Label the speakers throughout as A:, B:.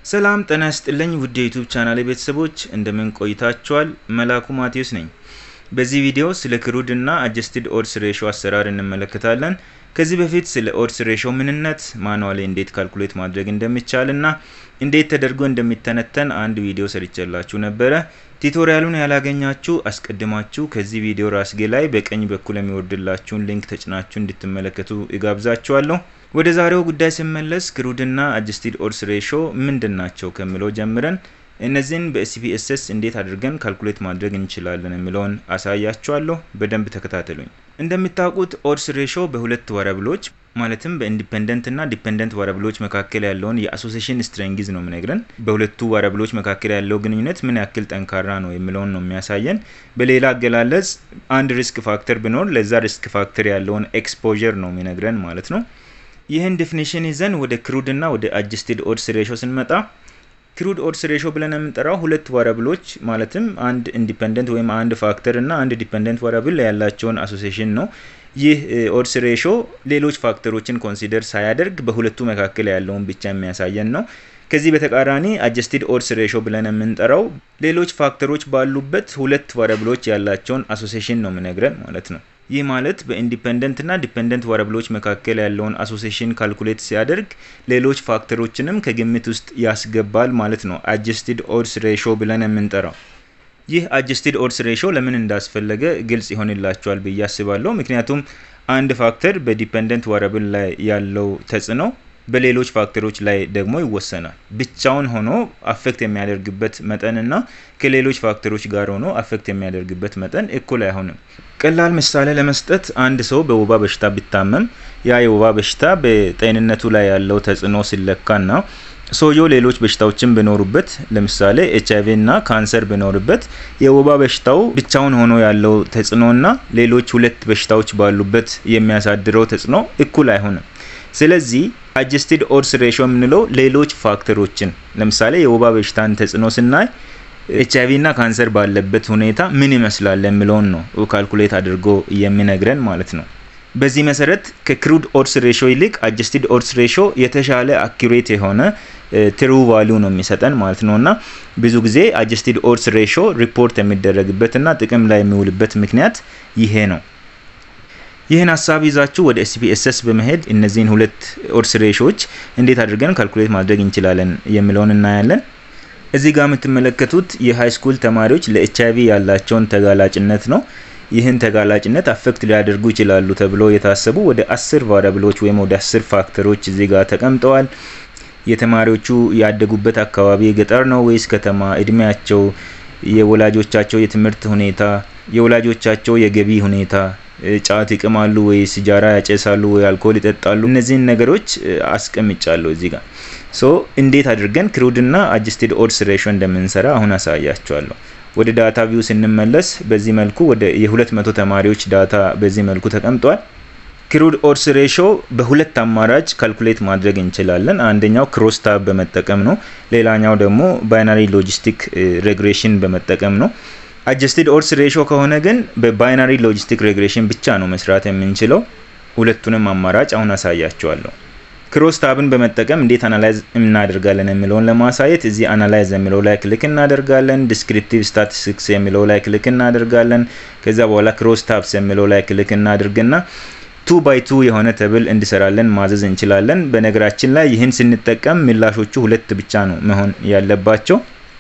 A: ሰላም ጤና ይስጥልኝ ውድ የዩቱብ ቻናል ቤተሰቦች እንደምን ቆይታችኋል? መላኩ ማቴዎስ ነኝ። በዚህ ቪዲዮ ስለ ክሩድ እና አጀስትድ ኦድስ ሬሾ አሰራር እንመለከታለን። ከዚህ በፊት ስለ ኦድስ ሬሾ ምንነት፣ ማኑዋሊ እንዴት ካልኩሌት ማድረግ እንደሚቻል እና እንዴት ተደርጎ እንደሚተነተን አንድ ቪዲዮ ሰርቼላችሁ ነበረ። ቱቶሪያሉን ያላገኛችሁ አስቀድማችሁ ከዚህ ቪዲዮ ራስጌ ላይ በቀኝ በኩል የሚወርድላችሁን ሊንክ ተጭናችሁ እንድትመለከቱ እጋብዛችኋለሁ። ወደ ዛሬው ጉዳይ ስመለስ ክሩድና አጀስትድ ኦድስ ሬሾ ምንድን ናቸው ከሚለው ጀምረን እነዚህን በኤስፒኤስኤስ እንዴት አድርገን ካልኩሌት ማድረግ እንችላለን የሚለውን አሳያችኋለሁ። በደንብ ተከታተሉኝ። እንደምታውቁት ኦድስ ሬሾ በሁለት ወረብሎች ማለትም በኢንዲፔንደንት እና ዲፔንደንት ወረብሎች መካከል ያለውን የአሶሴሽን ስትሬንግዝ ነው የሚነግረን። በሁለቱ ወረብሎች መካከል ያለው ግንኙነት ምን ያክል ጠንካራ ነው የሚለውን ነው የሚያሳየን። በሌላ አገላለጽ አንድ ሪስክ ፋክተር ቢኖር ለዛ ሪስክ ፋክተር ያለውን ኤክስፖዠር ነው የሚነግረን ማለት ነው። ይህን ዲፊኒሽን ይዘን ወደ ክሩድ እና ወደ አጀስትድ ኦድስ ሬሾ ስንመጣ ክሩድ ኦድስ ሬሾ ብለን የምንጠራው ሁለት ወረብሎች ማለትም አንድ ኢንዲፔንደንት ወይም አንድ ፋክተር እና አንድ ዲፔንደንት ወረብል ያላቸውን አሶሴሽን ነው። ይህ ኦድስ ሬሾ ሌሎች ፋክተሮችን ኮንሲደር ሳያደርግ በሁለቱ መካከል ያለውን ብቻ የሚያሳየን ነው። ከዚህ በተቃራኒ አጀስትድ ኦድስ ሬሾ ብለን የምንጠራው ሌሎች ፋክተሮች ባሉበት ሁለት ወረብሎች ያላቸውን አሶሴሽን ነው የሚነግረን ማለት ነው። ይህ ማለት በኢንዲፔንደንት እና ዲፔንደንት ወረብሎች መካከል ያለውን አሶሴሽን ካልኩሌት ሲያደርግ ሌሎች ፋክተሮችንም ከግምት ውስጥ ያስገባል ማለት ነው። አጀስትድ ኦድስ ሬሾ ብለን የምንጠራው ይህ አጀስትድ ኦድስ ሬሾ ለምን እንዳስፈለገ ግልጽ ይሆንላቸዋል ብዬ አስባለሁ። ምክንያቱም አንድ ፋክተር በዲፔንደንት ወረብል ላይ ያለው ተጽዕኖ በሌሎች ፋክተሮች ላይ ደግሞ ይወሰናል። ብቻውን ሆኖ አፌክት የሚያደርግበት መጠንና ከሌሎች ፋክተሮች ጋር ሆኖ አፌክት የሚያደርግበት መጠን እኩል አይሆንም። ቀላል ምሳሌ ለመስጠት አንድ ሰው በወባ በሽታ ቢታመም ያ የወባ በሽታ በጤንነቱ ላይ ያለው ተጽዕኖ ሲለካና ሰውየው ሌሎች በሽታዎችን ቢኖሩበት ለምሳሌ ኤች አይቪ እና ካንሰር ቢኖርበት የወባ በሽታው ብቻውን ሆኖ ያለው ተጽዕኖና ሌሎች ሁለት በሽታዎች ባሉበት የሚያሳድረው ተጽዕኖ እኩል አይሆንም። ስለዚህ አጀስትድ ኦድስ ሬሾ የምንለው ሌሎች ፋክተሮችን ለምሳሌ የወባ በሽታን ተጽዕኖ ስናይ ኤች አይቪ እና ካንሰር ባለበት ሁኔታ ምን ይመስላል የሚለውን ነው ካልኩሌት አድርጎ የሚነግረን ማለት ነው። በዚህ መሰረት ከክሩድ ኦድስ ሬሾ ይልቅ አጀስትድ ኦድስ ሬሾ የተሻለ አኪሬት የሆነ ትሩ ቫሊዩ ነው የሚሰጠን ማለት ነው እና ብዙ ጊዜ አጀስትድ ኦድስ ሬሾ ሪፖርት የሚደረግበት እና ጥቅም ላይ የሚውልበት ምክንያት ይሄ ነው። ይህን ሀሳብ ይዛችሁ ወደ ኤስፒኤስኤስ በመሄድ እነዚህን ሁለት ኦድስ ሬሾዎች እንዴት አድርገን ካልኩሌት ማድረግ እንችላለን የሚለውን እናያለን። እዚህ ጋር የምትመለከቱት የሃይ ስኩል ተማሪዎች ለኤች አይቪ ያላቸውን ተጋላጭነት ነው። ይህን ተጋላጭነት አፌክት ሊያደርጉ ይችላሉ ተብሎ የታሰቡ ወደ አስር ቫሪያብሎች ወይም ወደ አስር ፋክተሮች እዚህ ጋር ተቀምጠዋል። የተማሪዎቹ ያደጉበት አካባቢ ገጠር ነው ወይስ ከተማ፣ እድሜያቸው፣ የወላጆቻቸው የትምህርት ሁኔታ፣ የወላጆቻቸው የገቢ ሁኔታ ጫት ይቅማሉ ወይ ሲጃራ ያጨሳሉ ወይ አልኮል ይጠጣሉ? እነዚህን ነገሮች አስቀምጫለሁ እዚህ ጋር። ሶ እንዴት አድርገን ክሩድና አጀስትድ ኦድስ ሬሾ እንደምንሰራ አሁን አሳያቸዋለሁ። ወደ ዳታ ቪው ስንመለስ በዚህ መልኩ ወደ የ200 ተማሪዎች ዳታ በዚህ መልኩ ተቀምጧል። ክሩድ ኦድስ ሬሾ በሁለት አማራጭ ካልኩሌት ማድረግ እንችላለን። አንደኛው ክሮስ ታብ በመጠቀም ነው። ሌላኛው ደግሞ ባይናሪ ሎጂስቲክ ሬግሬሽን በመጠቀም ነው። አጀስትድ ኦድስ ሬሾ ከሆነ ግን በባይናሪ ሎጂስቲክ ሬግሬሽን ብቻ ነው መስራት የምንችለው። ሁለቱንም አማራጭ አሁን አሳያቸዋለሁ። ክሮስ ታብን በመጠቀም እንዴት አናላይዝ እናደርጋለን የሚለውን ለማሳየት እዚህ አናላይዝ የሚለው ላይ ክሊክ እናደርጋለን። ዲስክሪፕቲቭ ስታቲስቲክስ የሚለው ላይ ክሊክ እናደርጋለን። ከዛ በኋላ ክሮስ ታብስ የሚለው ላይ ክሊክ እናድርግና ቱ ባይ ቱ የሆነ ተብል እንዲሰራለን ማዘዝ እንችላለን። በነገራችን ላይ ይህን ስንጠቀም ምላሾቹ ሁለት ብቻ ነው መሆን ያለባቸው።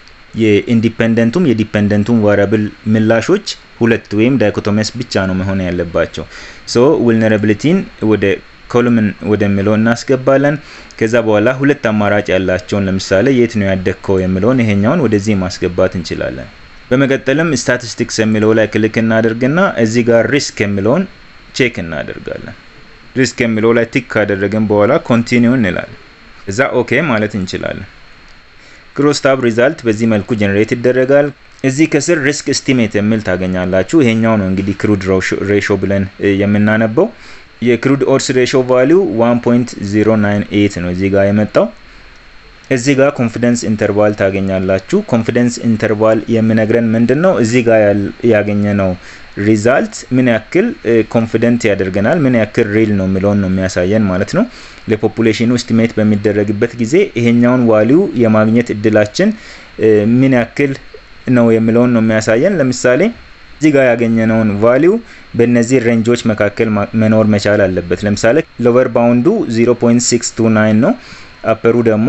A: የኢንዲፔንደንቱም የዲፔንደንቱም ዋሪያብል ምላሾች ሁለት ወይም ዳይኮቶሚያስ ብቻ ነው መሆን ያለባቸው። ሶ vulnerabilityን ወደ ኮሉምን ወደሚለው እናስገባለን። ከዛ በኋላ ሁለት አማራጭ ያላቸውን ለምሳሌ የት ነው ያደግከው የሚለውን ይሄኛውን ወደዚህ ማስገባት እንችላለን። በመቀጠልም ስታቲስቲክስ የሚለው ላይ ክሊክ እናደርግና እዚህ ጋር ሪስክ የሚለውን ቼክ እናደርጋለን። ሪስክ የሚለው ላይ ቲክ ካደረግን በኋላ ኮንቲኒው እንላለን። እዛ ኦኬ ማለት እንችላለን። ክሮስ ታብ ሪዛልት በዚህ መልኩ ጀነሬት ይደረጋል። እዚህ ከስር ሪስክ ኤስቲሜት የሚል ታገኛላችሁ። ይሄኛው ነው እንግዲህ ክሩድ ሬሾ ብለን የምናነበው። የክሩድ ኦድስ ሬሾ ቫሊዩ 1.098 ነው እዚህ ጋር የመጣው። እዚህ ጋር ኮንፊደንስ ኢንተርቫል ታገኛላችሁ። ኮንፊደንስ ኢንተርቫል የሚነግረን ምንድን ነው? እዚህ ጋር ያገኘነው ሪዛልት ምን ያክል ኮንፊደንት ያደርገናል፣ ምን ያክል ሪል ነው የሚለውን ነው የሚያሳየን ማለት ነው። ለፖፑሌሽኑ ስቲሜት በሚደረግበት ጊዜ ይሄኛውን ዋሊዩ የማግኘት እድላችን ምን ያክል ነው የሚለውን ነው የሚያሳየን። ለምሳሌ እዚህ ጋር ያገኘነውን ቫሊዩ በእነዚህ ሬንጆች መካከል መኖር መቻል አለበት። ለምሳሌ ሎቨር ባውንዱ 0.629 ነው፣ አፐሩ ደግሞ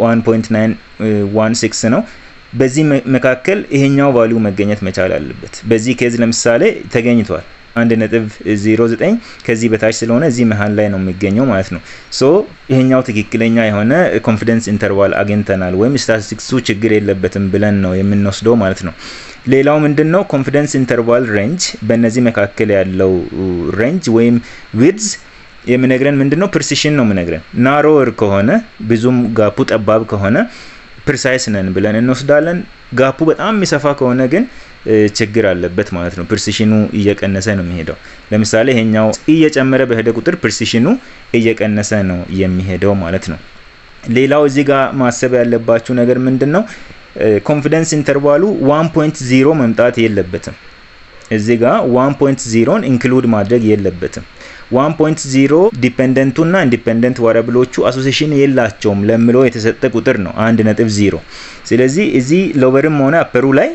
A: 1.916 ነው። በዚህ መካከል ይሄኛው ቫሊዩ መገኘት መቻል አለበት። በዚህ ኬዝ ለምሳሌ ተገኝቷል። አንድ ነጥብ ዜሮ ዘጠኝ ከዚህ በታች ስለሆነ እዚህ መሀል ላይ ነው የሚገኘው ማለት ነው። ሶ ይሄኛው ትክክለኛ የሆነ ኮንፊደንስ ኢንተርቫል አግኝተናል ወይም ስታቲስቲክሱ ችግር የለበትም ብለን ነው የምንወስደው ማለት ነው። ሌላው ምንድን ነው ኮንፊደንስ ኢንተርቫል ሬንጅ፣ በእነዚህ መካከል ያለው ሬንጅ ወይም ዊድዝ የሚነግረን ምንድን ነው ፕሪሲሽን ነው የሚነግረን። ናሮወር ከሆነ ብዙም ጋፑ ጠባብ ከሆነ ፕሪሳይስ ነን ብለን እንወስዳለን። ጋፑ በጣም የሚሰፋ ከሆነ ግን ችግር አለበት ማለት ነው። ፕሪሲሽኑ እየቀነሰ ነው የሚሄደው። ለምሳሌ ይሄኛው እየጨመረ በሄደ ቁጥር ፕሪሲሽኑ እየቀነሰ ነው የሚሄደው ማለት ነው። ሌላው እዚህ ጋር ማሰብ ያለባችሁ ነገር ምንድን ነው? ኮንፊደንስ ኢንተርቫሉ 1.0 መምጣት የለበትም። እዚህ ጋር 1.0ን ኢንክሉድ ማድረግ የለበትም። 1.0 ዲፔንደንቱ እና ኢንዲፔንደንት ዋሪያብሎቹ አሶሴሽን የላቸውም ለምለው የተሰጠ ቁጥር ነው 1.0። ስለዚህ እዚህ ሎቨርም ሆነ አፐሩ ላይ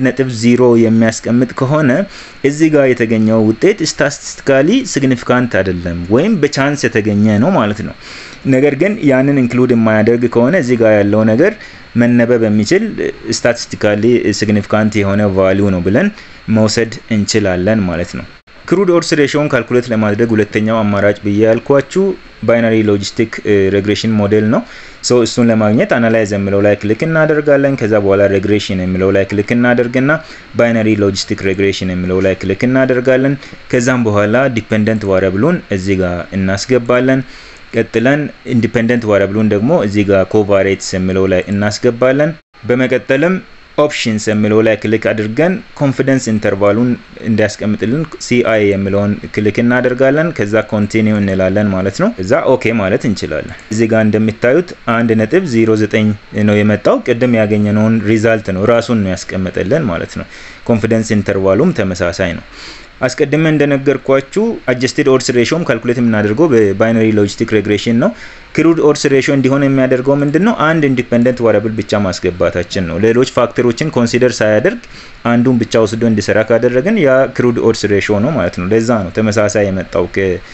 A: 1.0 የሚያስቀምጥ ከሆነ እዚህ ጋር የተገኘው ውጤት ስታቲስቲካሊ ሲግኒፊካንት አይደለም ወይም በቻንስ የተገኘ ነው ማለት ነው። ነገር ግን ያንን ኢንክሉድ የማያደርግ ከሆነ እዚህ ጋር ያለው ነገር መነበብ የሚችል ስታቲስቲካሊ ሲግኒፊካንት የሆነ ቫሊዩ ነው ብለን መውሰድ እንችላለን ማለት ነው። ክሩድ ኦርስ ሬሽዮን ካልኩሌት ለማድረግ ሁለተኛው አማራጭ ብዬ ያልኳችሁ ባይናሪ ሎጂስቲክ ሬግሬሽን ሞዴል ነው። ሶ እሱን ለማግኘት አናላይዝ የሚለው ላይ ክሊክ እናደርጋለን። ከዛ በኋላ ሬግሬሽን የሚለው ላይ ክሊክ እናደርግና ባይናሪ ሎጂስቲክ ሬግሬሽን የሚለው ላይ ክሊክ እናደርጋለን። ከዛም በኋላ ዲፔንደንት ዋሪያብሉን እዚህ ጋር እናስገባለን። ቀጥለን ኢንዲፔንደንት ዋሪያብሉን ደግሞ እዚህ ጋር ኮቫሬትስ የሚለው ላይ እናስገባለን። በመቀጠልም ኦፕሽንስ የሚለው ላይ ክሊክ አድርገን ኮንፊደንስ ኢንተርቫሉን እንዲያስቀምጥልን ሲአይ የሚለውን ክሊክ እናደርጋለን። ከዛ ኮንቲኒው እንላለን ማለት ነው። እዛ ኦኬ ማለት እንችላለን። እዚህ ጋር እንደሚታዩት አንድ ነጥብ ዜሮ ዘጠኝ ነው የመጣው። ቅድም ያገኘነውን ሪዛልት ነው ራሱን ነው ያስቀመጠልን ማለት ነው። ኮንፊደንስ ኢንተርቫሉም ተመሳሳይ ነው። አስቀድመ እንደነገርኳችሁ አጀስትድ ኦድስ ሬሾም ካልኩሌት የምናደርገው በባይነሪ ሎጂስቲክ ሬግሬሽን ነው። ክሩድ ኦድስ ሬሾ እንዲሆን የሚያደርገው ምንድን ነው? አንድ ኢንዲፔንደንት ዋሪያብል ብቻ ማስገባታችን ነው። ሌሎች ፋክተሮችን ኮንሲደር ሳያደርግ አንዱን ብቻ ወስዶ እንዲሰራ ካደረግን ያ ክሩድ ኦድስ ሬሾ ነው ማለት ነው። ለዛ ነው ተመሳሳይ የመጣው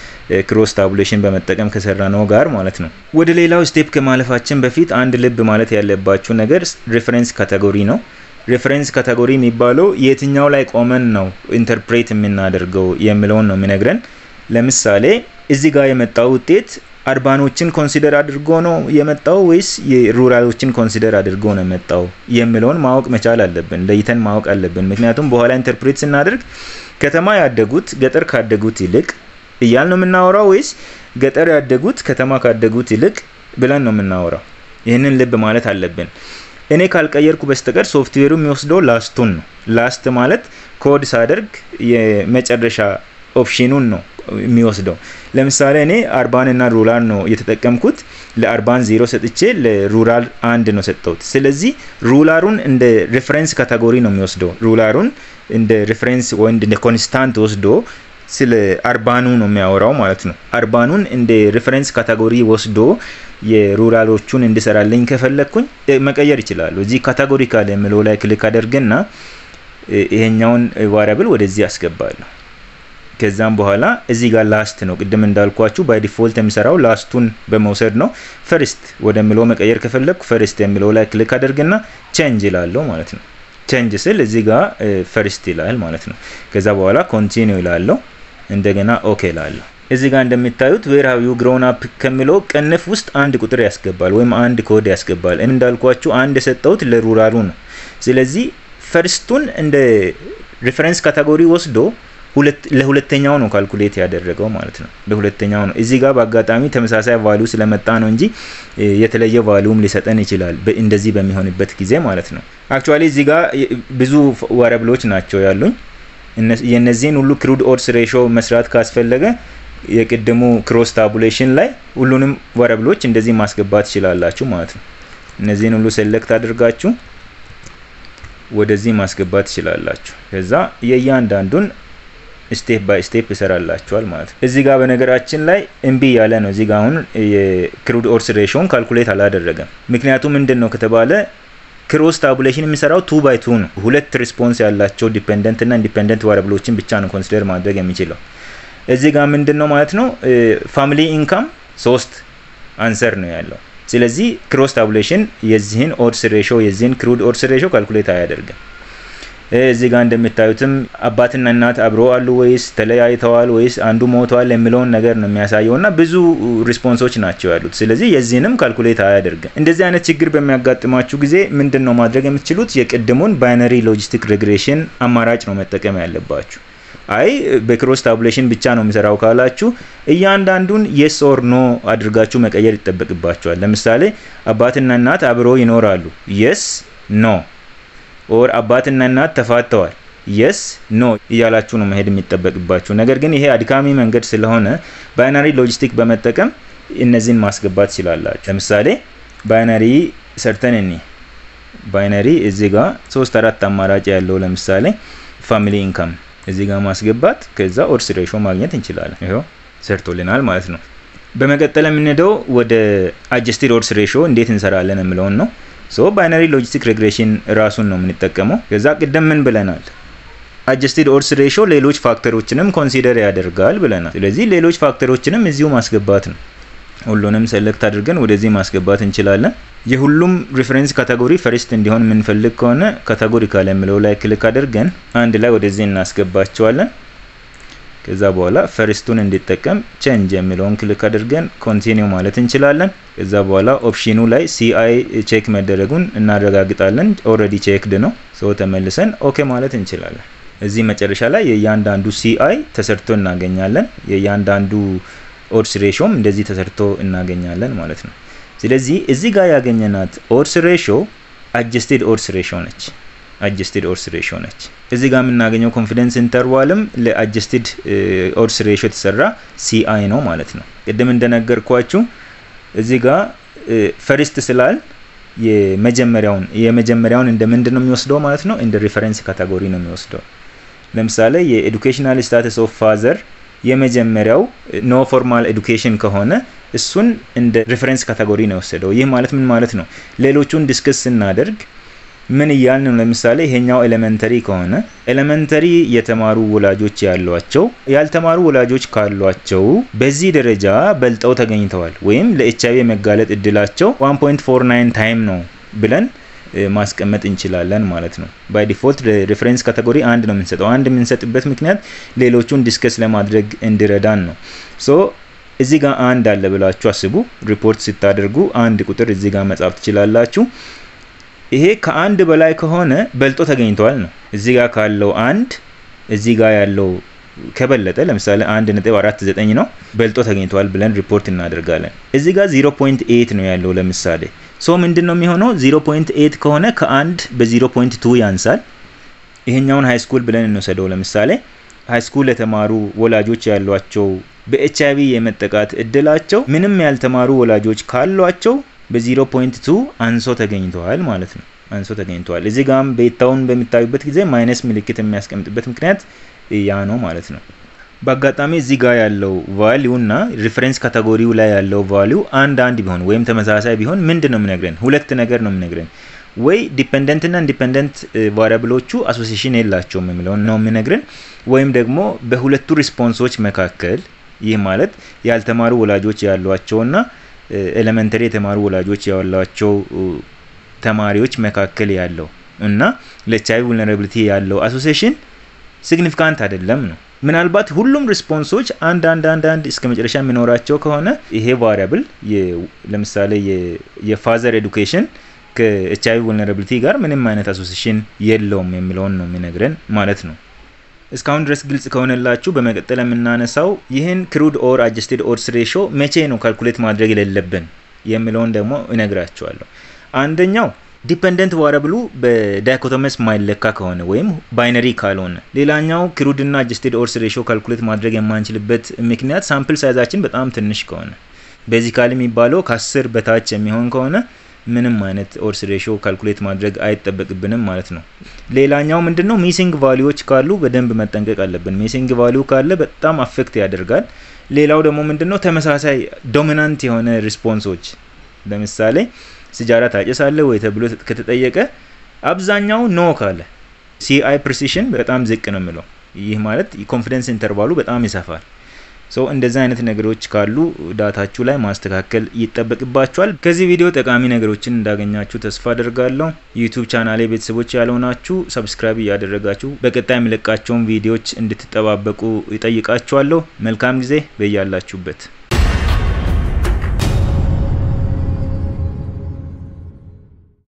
A: ክሮስ ታቡሌሽን በመጠቀም ከሰራ ነው ጋር ማለት ነው። ወደ ሌላው ስቴፕ ከማለፋችን በፊት አንድ ልብ ማለት ያለባችሁ ነገር ሬፈረንስ ካቴጎሪ ነው። ሬፈረንስ ካቴጎሪ የሚባለው የትኛው ላይ ቆመን ነው ኢንተርፕሬት የምናደርገው የሚለውን ነው የሚነግረን። ለምሳሌ እዚህ ጋር የመጣው ውጤት አርባኖችን ኮንሲደር አድርጎ ነው የመጣው ወይስ የሩራሎችን ኮንሲደር አድርጎ ነው የመጣው የሚለውን ማወቅ መቻል አለብን፣ ለይተን ማወቅ አለብን። ምክንያቱም በኋላ ኢንተርፕሬት ስናደርግ ከተማ ያደጉት ገጠር ካደጉት ይልቅ እያል ነው የምናወራው ወይስ ገጠር ያደጉት ከተማ ካደጉት ይልቅ ብለን ነው የምናወራው? ይህንን ልብ ማለት አለብን። እኔ ካልቀየርኩ በስተቀር ሶፍትዌሩ የሚወስደው ላስቱን ነው። ላስት ማለት ኮድ ሳደርግ የመጨረሻ ኦፕሽኑን ነው የሚወስደው። ለምሳሌ እኔ አርባን እና ሩራል ነው የተጠቀምኩት። ለአርባን ዜሮ ሰጥቼ ለሩራል አንድ ነው ሰጠሁት። ስለዚህ ሩላሩን እንደ ሬፈረንስ ካቴጎሪ ነው የሚወስደው። ሩላሩን እንደ ሬፈረንስ ወይ እንደ ኮንስታንት ወስዶ ስለ አርባኑ ነው የሚያወራው ማለት ነው። አርባኑን እንደ ሬፈረንስ ካቴጎሪ ወስዶ የሩራሎቹን እንዲሰራልኝ ከፈለግኩኝ መቀየር ይችላሉ። እዚህ ካቴጎሪካል የሚለው ላይ ክሊክ አደርግና ይሄኛውን ቫሪያብል ወደዚህ አስገባለሁ። ከዛም በኋላ እዚህ ጋር ላስት ነው ቅድም እንዳልኳችሁ ባይ ዲፎልት የሚሰራው ላስቱን በመውሰድ ነው። ፈርስት ወደሚለው መቀየር ከፈለግኩ ፈርስት የሚለው ላይ ክሊክ አደርግና ቼንጅ ይላለሁ ማለት ነው። ቼንጅ ስል እዚህ ጋር ፈርስት ይላል ማለት ነው። ከዛ በኋላ ኮንቲኒው ይላለሁ። እንደገና ኦኬ ላለሁ። እዚህ ጋር እንደሚታዩት ዌር ሃቭ ዩ ግሮውን አፕ ከሚለው ቅንፍ ውስጥ አንድ ቁጥር ያስገባል ወይም አንድ ኮድ ያስገባል። እንዳልኳችሁ አንድ የሰጠሁት ለሩራሉ ነው። ስለዚህ ፈርስቱን እንደ ሪፈረንስ ካቴጎሪ ወስዶ ለሁለተኛው ነው ካልኩሌት ያደረገው ማለት ነው። ለሁለተኛው ነው። እዚህ ጋር በአጋጣሚ ተመሳሳይ ቫሊዩ ስለመጣ ነው እንጂ የተለየ ቫሊዩም ሊሰጠን ይችላል እንደዚህ በሚሆንበት ጊዜ ማለት ነው። አክቹዋሊ እዚህ ጋር ብዙ ዋሪያብሎች ናቸው ያሉኝ። የነዚህን ሁሉ ክሩድ ኦድስ ሬሾ መስራት ካስፈለገ የቅድሙ ክሮስ ታቡሌሽን ላይ ሁሉንም ዋሪያብሎች እንደዚህ ማስገባት ትችላላችሁ ማለት ነው። እነዚህን ሁሉ ሴሌክት አድርጋችሁ ወደዚህ ማስገባት ትችላላችሁ። ከዛ የእያንዳንዱን ስቴፕ ባይ ስቴፕ ይሰራላችኋል ማለት ነው። እዚህ ጋር በነገራችን ላይ እምቢ ያለ ነው። እዚህ ጋር አሁን የክሩድ ኦርስ ሬሾን ካልኩሌት አላደረገም። ምክንያቱም ምንድን ነው ከተባለ ክሮስ ታቡሌሽን የሚሰራው ቱ ባይ ቱ ነው። ሁለት ሪስፖንስ ያላቸው ዲፔንደንት እና ኢንዲፔንደንት ቫሪያብሎችን ብቻ ነው ኮንሲደር ማድረግ የሚችለው። እዚህ ጋር ምንድን ነው ማለት ነው ፋሚሊ ኢንካም ሶስት አንሰር ነው ያለው። ስለዚህ ክሮስ ታቡሌሽን የዚህን ኦድስ ሬሾ የዚህን ክሩድ ኦድስ ሬሾ ካልኩሌት አያደርግም። እዚህ ጋር እንደምታዩትም አባትና እናት አብሮ አሉ ወይስ ተለያይተዋል ወይስ አንዱ ሞተዋል የሚለውን ነገር ነው የሚያሳየው እና ብዙ ሪስፖንሶች ናቸው ያሉት። ስለዚህ የዚህንም ካልኩሌት አያደርግም። እንደዚህ አይነት ችግር በሚያጋጥማችሁ ጊዜ ምንድን ነው ማድረግ የምትችሉት? የቅድሙን ባይነሪ ሎጂስቲክ ሬግሬሽን አማራጭ ነው መጠቀም ያለባችሁ። አይ በክሮስ ታቡሌሽን ብቻ ነው የሚሰራው ካላችሁ እያንዳንዱን የስ ኦር ኖ አድርጋችሁ መቀየር ይጠበቅባችኋል። ለምሳሌ አባትና እናት አብሮ ይኖራሉ፣ የስ ኖ ኦር አባትና እናት ተፋተዋል፣ የስ ኖ እያላችሁ ነው መሄድ የሚጠበቅባችሁ። ነገር ግን ይሄ አድካሚ መንገድ ስለሆነ ባይናሪ ሎጂስቲክ በመጠቀም እነዚህን ማስገባት ትችላላችሁ። ለምሳሌ ባይናሪ ሰርተን እኒ ባይናሪ እዚህ ጋር ሶስት አራት አማራጭ ያለው ለምሳሌ ፋሚሊ ኢንካም እዚህ ጋር ማስገባት ከዛ ኦድስ ሬሾ ማግኘት እንችላለን። ይኸው ሰርቶልናል ማለት ነው። በመቀጠል የምንሄደው ወደ አጀስቲድ ኦድስ ሬሾ እንዴት እንሰራለን የምለውን ነው። ሶ ባይነሪ ሎጂስቲክ ሬግሬሽን ራሱን ነው የምንጠቀመው። ከዛ ቅደም ምን ብለናል? አጀስቲድ ኦድስ ሬሾ ሌሎች ፋክተሮችንም ኮንሲደር ያደርጋል ብለናል። ስለዚህ ሌሎች ፋክተሮችንም እዚሁ ማስገባት ነው። ሁሉንም ሴሌክት አድርገን ወደዚህ ማስገባት እንችላለን። የሁሉም ሪፈረንስ ካቴጎሪ ፈርስት እንዲሆን የምንፈልግ ከሆነ ካቴጎሪካል የሚለው ላይ ክሊክ አድርገን አንድ ላይ ወደዚህ እናስገባቸዋለን። ከዛ በኋላ ፈርስቱን እንዲጠቀም ቼንጅ የሚለውን ክሊክ አድርገን ኮንቲኒው ማለት እንችላለን። ከዛ በኋላ ኦፕሽኑ ላይ ሲአይ ቼክ መደረጉን እናረጋግጣለን። ኦልሬዲ ቼክድ ነው። ሰው ተመልሰን ኦኬ ማለት እንችላለን። እዚህ መጨረሻ ላይ የእያንዳንዱ ሲአይ ተሰርቶ እናገኛለን። የእያንዳንዱ ኦድስ ሬሾም እንደዚህ ተሰርቶ እናገኛለን ማለት ነው። ስለዚህ እዚህ ጋር ያገኘናት ኦድስ ሬሾ አጀስቴድ ኦድስ ሬሾ ነች። አጀስቴድ ኦድስ ሬሾ ነች። እዚህ ጋር የምናገኘው ኮንፊደንስ ኢንተርቫልም ለአጀስቴድ ኦድስ ሬሾ የተሰራ ሲአይ ነው ማለት ነው። ቅድም እንደነገርኳችሁ እዚህ ጋር ፈርስት ስላል የመጀመሪያውን የመጀመሪያውን እንደ ምንድን ነው የሚወስደው ማለት ነው? እንደ ሪፈረንስ ካታጎሪ ነው የሚወስደው። ለምሳሌ የኤዱኬሽናል ስታተስ ኦፍ ፋዘር የመጀመሪያው ኖ ፎርማል ኤዱኬሽን ከሆነ እሱን እንደ ሪፈረንስ ካታጎሪ ነው የወሰደው። ይህ ማለት ምን ማለት ነው? ሌሎቹን ዲስክስ ስናደርግ ምን እያልን ነው? ለምሳሌ ይሄኛው ኤሌመንተሪ ከሆነ ኤሌመንተሪ የተማሩ ወላጆች ያሏቸው ያልተማሩ ወላጆች ካሏቸው በዚህ ደረጃ በልጠው ተገኝተዋል ወይም ለኤች አይቪ የመጋለጥ እድላቸው 1.49 ታይም ነው ብለን ማስቀመጥ እንችላለን ማለት ነው። ባይ ዲፎልት ሪፈረንስ ካቴጎሪ አንድ ነው የምንሰጠው። አንድ የምንሰጥበት ምክንያት ሌሎቹን ዲስከስ ለማድረግ እንዲረዳን ነው። ሶ እዚህ ጋር አንድ አለ ብላችሁ አስቡ። ሪፖርት ስታደርጉ አንድ ቁጥር እዚህ ጋር መጻፍ ትችላላችሁ። ይሄ ከአንድ በላይ ከሆነ በልጦ ተገኝተዋል ነው። እዚህ ጋር ካለው አንድ እዚህ ጋር ያለው ከበለጠ ለምሳሌ አንድ ነጥብ አራት ዘጠኝ ነው በልጦ ተገኝተዋል ብለን ሪፖርት እናደርጋለን። እዚህ ጋር 0.8 ነው ያለው ለምሳሌ ሶ ምንድን ነው የሚሆነው? 0.8 ከሆነ ከአንድ በ0.2 ያንሳል። ይሄኛውን ሃይ ስኩል ብለን እንወሰደው። ለምሳሌ ሃይ ስኩል የተማሩ ወላጆች ያሏቸው በኤች አይቪ የመጠቃት እድላቸው ምንም ያልተማሩ ወላጆች ካሏቸው በ0.2 አንሶ ተገኝተዋል ማለት ነው። አንሶ ተገኝተዋል። እዚህ ጋም ቤታውን በሚታዩበት ጊዜ ማይነስ ምልክት የሚያስቀምጥበት ምክንያት ያ ነው ማለት ነው። በአጋጣሚ እዚህ ጋር ያለው ቫሊዩ እና ሪፈረንስ ካቴጎሪው ላይ ያለው ቫሊዩ አንድ አንድ ቢሆን ወይም ተመሳሳይ ቢሆን ምንድን ነው የምነግረን? ሁለት ነገር ነው የምነግረን። ወይ ዲፔንደንት እና ኢንዲፔንደንት ቫሪያብሎቹ አሶሲሽን የላቸውም የሚለውን ነው የምነግረን፣ ወይም ደግሞ በሁለቱ ሪስፖንሶች መካከል ይህ ማለት ያልተማሩ ወላጆች ያሏቸውና ኤሌመንተሪ የተማሩ ወላጆች ያሏቸው ተማሪዎች መካከል ያለው እና ለኤች አይ ቪ vulnerability ያለው አሶሲሽን ሲግኒፊካንት አይደለም ነው። ምናልባት ሁሉም ሪስፖንሶች አንድ አንድ አንድ አንድ እስከ መጨረሻ የሚኖራቸው ከሆነ ይሄ ቫሪያብል ለምሳሌ የፋዘር ኤዱኬሽን ከኤች አይ ቪ vulnerability ጋር ምንም አይነት አሶሲሽን የለውም የሚለውን ነው የሚነግረን ማለት ነው። እስካሁን ድረስ ግልጽ ከሆነላችሁ በመቀጠል የምናነሳው ይህን ክሩድ ኦር አጀስቴድ ኦድስ ሬሾ መቼ ነው ካልኩሌት ማድረግ የሌለብን የሚለውን ደግሞ እነግራችኋለሁ። አንደኛው ዲፐንደንት ቫሪያብሉ በዳይኮቶመስ ማይለካ ከሆነ ወይም ባይነሪ ካልሆነ፣ ሌላኛው ክሩድ እና አጀስቴድ ኦድስ ሬሾ ካልኩሌት ማድረግ የማንችልበት ምክንያት ሳምፕል ሳይዛችን በጣም ትንሽ ከሆነ፣ ቤዚካሊ የሚባለው ከአስር በታች የሚሆን ከሆነ ምንም አይነት ኦድስ ሬሾ ካልኩሌት ማድረግ አይጠበቅብንም ማለት ነው። ሌላኛው ምንድን ነው ሚሲንግ ቫሊዎች ካሉ በደንብ መጠንቀቅ አለብን። ሚሲንግ ቫሊዩ ካለ በጣም አፌክት ያደርጋል። ሌላው ደግሞ ምንድን ነው ተመሳሳይ ዶሚናንት የሆነ ሪስፖንሶች ለምሳሌ ስጃራ ታጨሳለህ ወይ ተብሎ ከተጠየቀ አብዛኛው ኖ ካለ ሲአይ ፕሪሲሽን በጣም ዝቅ ነው የሚለው። ይህ ማለት ኮንፊደንስ ኢንተርቫሉ በጣም ይሰፋል። ሶ እንደዚህ አይነት ነገሮች ካሉ ዳታችሁ ላይ ማስተካከል ይጠበቅባችኋል። ከዚህ ቪዲዮ ጠቃሚ ነገሮችን እንዳገኛችሁ ተስፋ አደርጋለሁ። ዩቱብ ቻናሌ ቤተሰቦች ያልሆናችሁ ሰብስክራይብ እያደረጋችሁ በቀጣይ የሚለቃቸውን ቪዲዮዎች እንድትጠባበቁ ይጠይቃችኋለሁ። መልካም ጊዜ በያላችሁበት